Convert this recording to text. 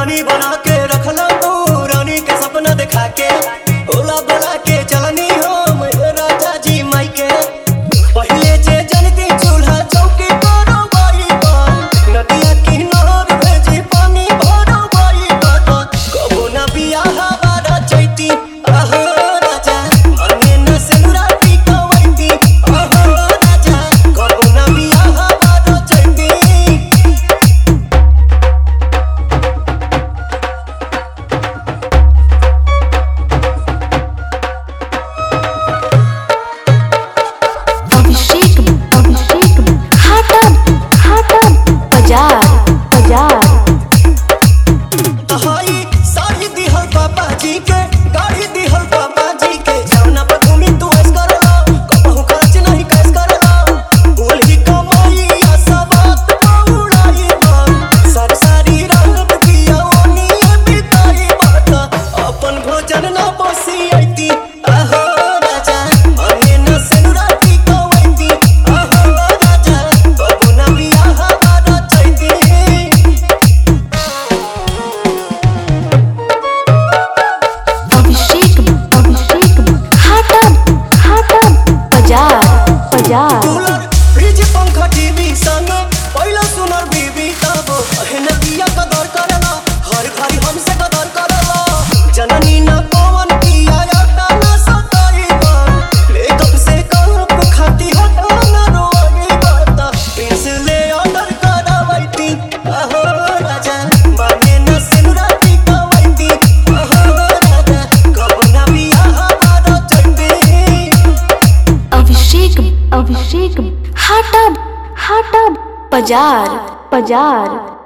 रानी बना के रखला तू रानी के सपना दिखा के ओला बोला के चलनी हम राजा जी माई के पहले जे जनती चूल्हा चौकी करो बाई बात नदिया किनार भेजी पानी भरो बाई बात कबो ना बियाह बारा चैती आहो राजा मांगे न सिंदूराती कवैती आहो राजा कबो ना बियाह बारा चैती अभिषेक अभिषेक घाटन घाटन बाजार बाजार तहाई साड़ी दिहल पापा जी के गाड़ी दिहल पापा जी के जौना पर घूमी तू ऐस करला कहूँ खर्च नहीं कैस करला बोल ही कमाई या सबात उड़ाई बात सर सारी रंगत दिया ओनी बिताई बात अपन भोजन ना बसी आईती आहो राजा मांगे न सिंदूराती कवैती आहो राजा कबू ना बियाह बारा चैती अभिषेक अभिषेक घाटन घाटन बाजार बाजार कूलर फ्रिज पंखा टीवी संग पहिला सुनर बीबी तब अहन दिया कदर करला हर घड़ी हमसे कदर करला जननी न कौन किया याता न सताई बात मेकअप से कप खाती हटा न रोई बात प्रिंस ले ऑर्डर करावैती अहो राजा माने न सिनुराती कवैती अहो राजा कब ना बियाह बारा चैती अभिषेक अभिषेक घाटन घाटन बाजार बाजार